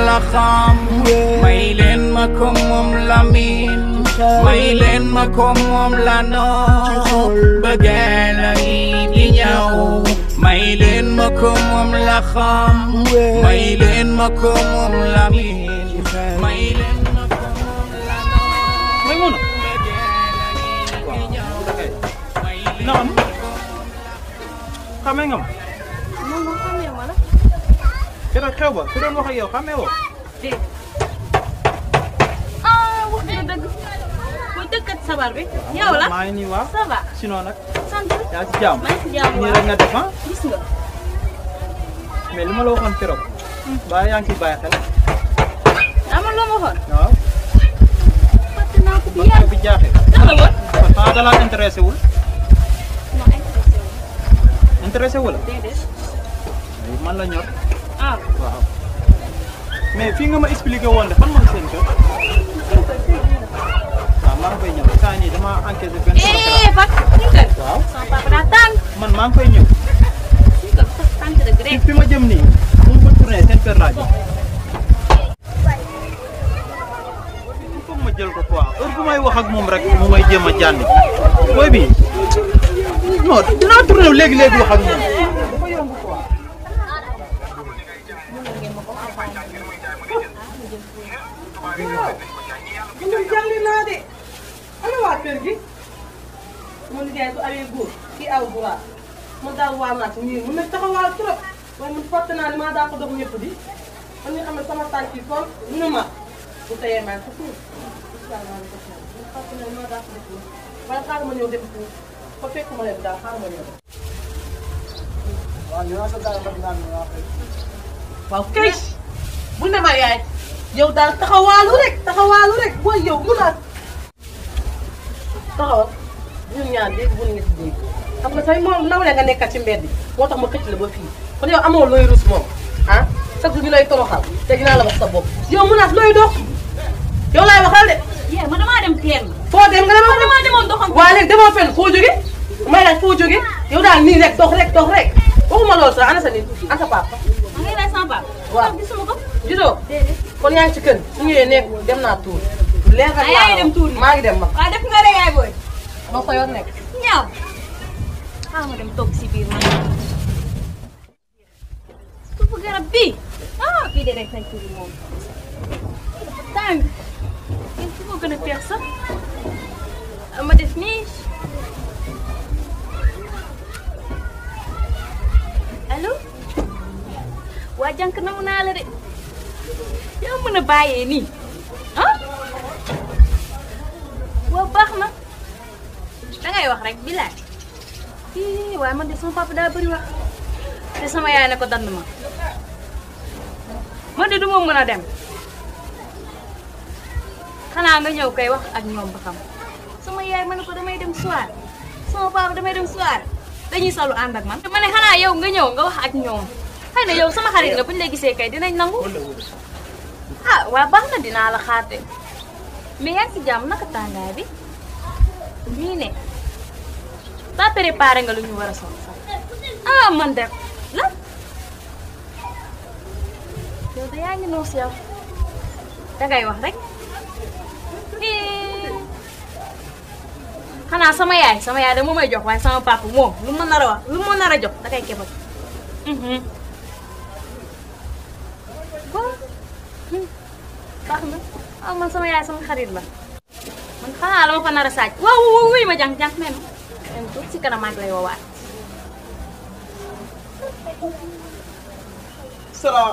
la xam may leen ma ko moom la miin may leen ma ko moom la noo bëggee la ngi di ñëw may leen ma ko moom la xam may leen ma ko moom la miin may leen ma ko moom la noo may mun a bëggee la ngi di ñëw may leen na am ma ko xamee nga ma moom moom xamee ma la. keroog xew ba ku doon wax ak yow xamee woo dégg ah wax nga dëgg. muy dëkkat sabar bi. yow la maa ngi nii waaw ça va. sinon nag sant. yaa ci jàmm maa ngi si jàmm nii waaw. rek nga def ah gis nga. mais li ma la waxoon keroog ba yaa ngi ciy bàyyi xel amoon loo ma waxoon. waaw fàtte naa ko bi ba yàgg. bi jaaxee tax la woon. xanaa da laa intéressé wul non intéressé wu ma. intéressé wu la déedéet. man la ñor ah. waaw mais fii nga ma expliqué woon de fan mooy seen kër waaw maa ngi koy ñëw saa nii dama encaissé benn eh Fat. ñu kër. waaw sama papa daa tàng. man maa ngi koy ñëw ñu kër sax tàng dëgg fi rek. fi ma jëm nii bu ma tourné seen kër laa jëm il faut ma jël ko quoi heure bu may wax ak moom rek mu may jéem a jànni booy bi non dinaa tourné léegi léegi wax ak moom man jàngi naa de ana waa kër gi mu liggéey su amee góor kii aw buraat man daal waa naat nii mun na taxawaal trop waaye man fàtte naa ni maa daa ko dox ñëpp di man nga xam ne sama tànk yi kon nu ma bu teyee maa ko suuf asalaamaaleykum man fàtte naa ni maa daa ko def nii waaye xaaral ma ñëw dem foofu fa fekk ma leen daal xaaral ma ñëw waaw kay bu ne ma yaay yow daal taxawaalu rek taxawaalu rek booy yow mun naa taxawal ñun ñaar dégg bu nekk dégg xam nga say moom nawle nga nekkat ci mbedd moo tax ma xëcc la ba fii kon yow amoo looy rus moom ah chaque jour ñu lay toroxal te dinaa la wax sa bopp yow munaas looy dox yow laay waxal de yee ma damaa dem teen. foo dem nga ma dema damaa demoon doxam. waa léegi demoo fenn foo jóge may laaj foo jóge yow daal nii rek dox rek dox rek waxuma loolu sax ana sa nit ana sa papa ma ngi lay sama papa. waaw. gisuma ko. gisoo déedéet. kon yaa ngi ci kër su ñëwee nekk dem naa tuur leer ah yaa ngi dem tuur maa ngi dem ma waaw def nga rek yaay booy. ma fa yoon nekk ñaaw. xaaral ma dem toog si biir man. suufu garab bii. ah bii de rek nañ tuuri moom. tàng. yéen fu ko gën a feex sax. ah, ma def nii. allo. waa jànk namu naa la de. yaa mën a bàyyee nii. ah. waaw baax na. dangay wax rek bilaay ii waaye man de sama papa daa bëri wax te sama yaay ne ko dand ma man de du ma mën a dem xanaa nga ñëw koy wax ak ñoom ba xam sama yaay ma ne ko damay dem soir sama papa damay dem soir dañuy salu ànd ak man ma ne xanaa yow nga ñëw nga wax ak ñoom xëy na yow sama xarit nga buñ la gisee kay dinañ nangu ah waa baax na dinaa la xaar de mais yaa ngi si jàmm naka tàngaay bi nii ne ba préparé nga lu ñu war a sol sax ah man de la yow de yaa ngi noos yow dangay wax rek Eh. xanaa sama yaay sama yaay de moo may jox waaye sama papa moom lu ma nar a wax lu ma nar a jox dangay kebal mhm bon hmm. baax na ah man sama yaay sama xarit la man xanaa la ma fa nar a saaj waaw waaw wuy ma jàng jàng même même tuut si kanam maa ngi lay woowaat salaam.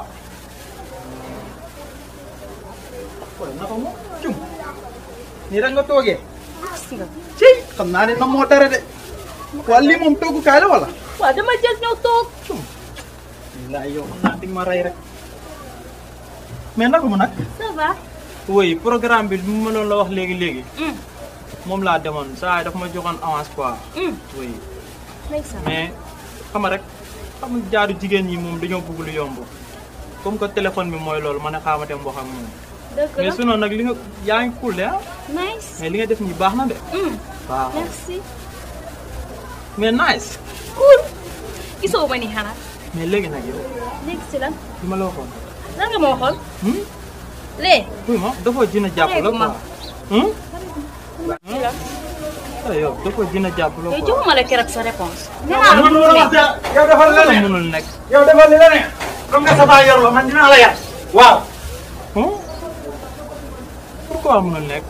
waaye naka moom cum nii rek nga toogee. gis nga ci xam naa ne na moo dara de. waa lii moom toggukaay la wala. waaw dama jël ñëw toog wallaahi yow xam naa di nga ma rey rek. mais naka mu nag. ça va oui programme bi li mu mënoon la wax léegi léegi. hum moom laa demoon saa yi dafa ma joxoon avance quoi. hum oui ndeysaan mais xam nga rek xam nga jaaru jigéen ñi moom dañoo bëgg lu yomb. comme que téléphone bi mooy loolu ma ne xaaral ma dem wax ak moom. dëgg mais la sinon nag li nga yaa ngi cool de ah. nice mais li nga def nii baax na de. hum waaw merci mais nice. cool gisoo ma ni xanaa mais léegi nag yow léegi si lan li ma la waxoon lan nga ma waxoon. lee. oui ma dafa dina jàpp la Léegi ma. quoi. hum ah yow dafa dina jàpp la yow quoi. joxuma la keroog sa réponse. nee naa la man mënul la nekk. wax yow defal la la ne mënul nekk. yow defal li la ne comme nga sa baay yor la man dinaa la yar waaw hum pourquoi mënul nekk.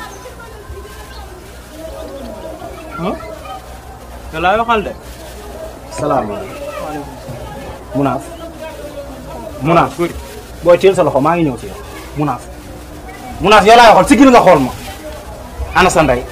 hum yow laay waxal de. salaamaaleykum munaaf munaaf booy teel sa loxo maa ngi ñëw ci yow munaaf munaaf yow laay waxal sigil nga xool ma ana sa ndey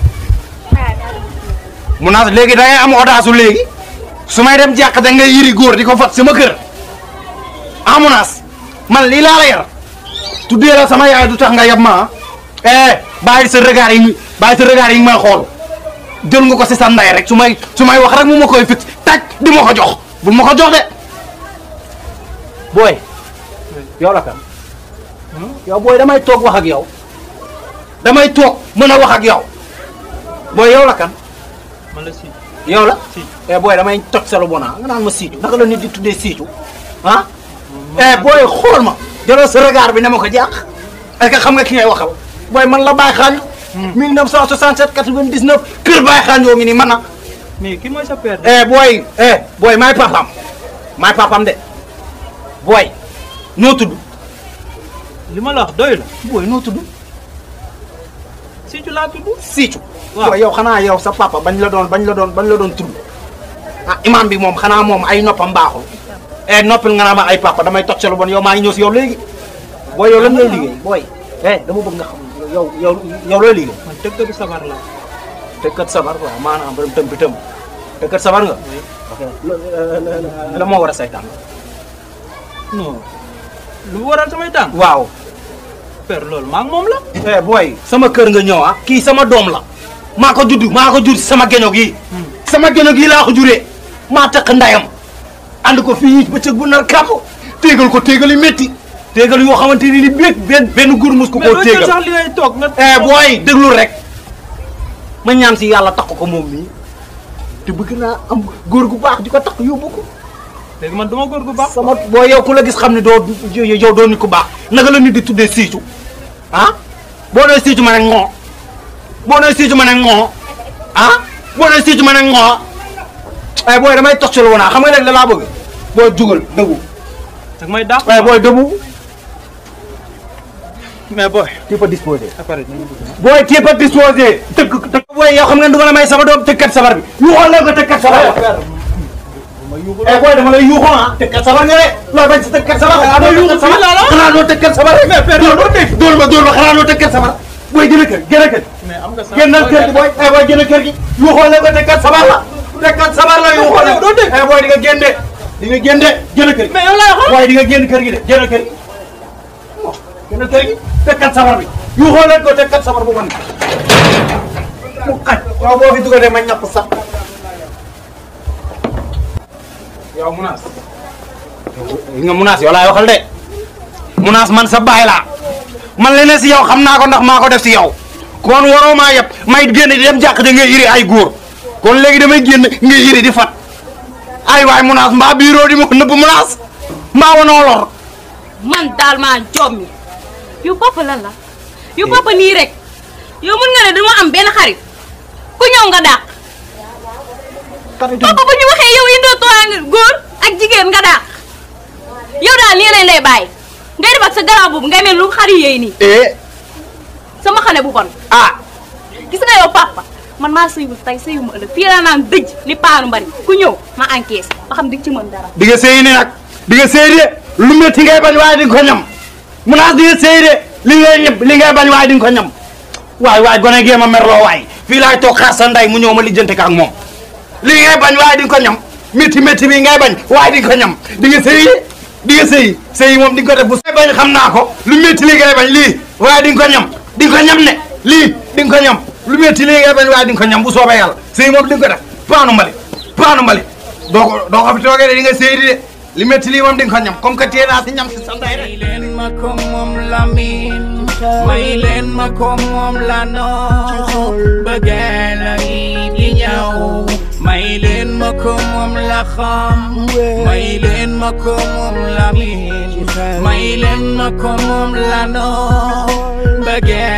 munaaf léegi da ngay am audace léegi su may dem jàq da ngay yiri góor di ko fat sama kër ah munaas man lii laa la yar tuddee la sama yaay du tax nga yab ma ah eh bàyyi sa regard yi bàyyi sa regard yi may xool jël nga ko si sa ndey rek su may su may wax rek mu ma koy fit taj di ma ko jox bul ma ko jox de booy yow la kan yow booy damay toog wax ak yow damay toog mën a wax ak yow booy yow la kan man la si. yow la Si. eh booy damay toj sa lu bona nga naan ma siicu naka la nit di tuddee siicu ah eh booy xool ma jëlal sa regard bi ne ma ko jàq est-ce que xam nga ki ngay waxal booy man la Baye Xaañ 1967 99 kër Baye Xaañ yoo ngi nii man na mais ki mooy sa père de. eh booy eh booy maay papam maay papam de booy noo tudd li ma la wax doy la. booy noo tudd si tu laa tudd. siicu Waaw. booy yow xanaa yow sa papa bañ la doon bañ la doon bañ la doon tudd ah imam bi moom xanaa moom ay noppam baaxul eh noppil nga naa ma ay papa damay toj sa lu bon yow maa ngi ñëw si yow léegi booy yow lan lay liggéey booy eh dama bëgg nga xam yow yow yow looy liggéey man tëggatu sabar la. tëkkat sabar quoi maanaam borom tëm bi tëm tëkkat sabar nga ok la moo war a saytaan non lu waral samay tànk. waaw père loolu maa ngi moom la. eh booy sama kër nga ñëw ah kii sama doom la maa ko judd maa ko jur si sama geño gi sama geño gi laa ko juree maa takk ndayam ànd ko fii bëccëg bu nar kàpp téegal ko téegal yu métti téegal yoo xamante ni ni béeg benn benn gur mus ko mais koo doo jël téegal sax li ngay toog nga. eh booy déglul rek ma ñaan si yàlla takk ko moom mii te bëgg naa am góor gu baax di ko takk yóbbu ko léegi man duma góor gu baax. sama boo yow ku la gis xam ne doo yow doo nit ku baax naka la nit di tuddee siicu ah boo nee siicu ma ne ŋoo boo nee siicu ma ne ŋoo ah boo nee siicu ma ne ŋoo ay booy damay tox ci lu woon xam nga léegi la laa bëgg booy jugal dëggu dag may dàq. ay booy dëggu mais boy. tu peux disposer après nañu dugg. booy tu peux disposer tëgg tëgg booy yow xam nga du ma la may sama doom tëggat sabar bi yu xool la ko tëggat sabar eh booy dama lay yuuxoo ah tëggat sabar nga de loo bañ si tëggat sabar xanaa doo yuuxu fii laa la xanaa doo tëggat sabar rek mais père doo dégg dóor ma dóor ma xanaa doo tëggat sabar booy gën a kër gën a kër mais am nga sax. génnal kër gi booy eh booy gën a kër gi yuuxoo la ko tëggat sabar la tëggat sabar la yuuxoo la doo dégg eh booy di nga génn de di nga génn de gën a kër gi mais yow laa wax. booy di nga génn kër gi de gën a kër gi gën a kër gi tëggat sabar bi yuuxoo leen ko tëggat sabar bu bon mu xaj waaw boo fi dugalee ma ñàpp sax yow munaas li nga munaas yow laay waxal de munaas man sa baay laa man leneen si yow xam naa ko ndax maa ko def si yow kon waroo maa yëpp may génn di dem jàq de ngay iri ay góor kon léegi damay génn ngay iri di fat ay waay munaas mbaa biiroo di ma ko nëbb munaas mbaa wanoo lor man daal maa jommi yow papa lan la yow papa nii rek yow mën nga ne dama am benn xarit ku ñëw nga dàq papa bu ñu waxee yow indoo tooyaa nga góor ak jigéen nga dàq yow daal nii lañ lay bàyyi ngay def ak sa garab boobu ngay mel lu xari yéey nii eh sama xane bu bon ah gis nga yow papa man maa sëyul tey sëyu ma ëllëg fii la naan dëj ni paanu mbari ku ñëw ma encaisse ba xam di ci mën dara di nga sëy ne nag di nga sëy de lu métti ngay bañ waaye di nga ko ñam munaas di nga sëy de li ngay ñëpp li ngay bañ waaye di nga ko ñam waay waay gone gee ma merloo waay fii laay toog xaar sa ndey mu ñëw ma lijjante ka ak moom li ngay bañ waaye di nga ko ñam métti métti bi ngay bañ waaye di nga ko ñam di nga sëy de di nga sëy sëy moom di nga ko def bu sëy bañ xam naa ko lu métti li ngay bañ lii waaye di nga ko ñam di nga ko ñam ne lii di nga ko ñam lu métti li ngay bañ waaye di nga ko ñam bu soobee yàlla sëy moom di nga ko def paanu mbali paanu mbali doo ko doo ko fi toogee de di nga sëy di de li métti lii moom di nga ko ñam comme que tee naa si ñam si sa ndey rek may leen ma ko moom la miin may leen ma ko moom la nool bëggeel a ngi di ñëw may leen ma ko moom la xam may leen ma ko moom la miin may leen ma ko moom la noon bëggee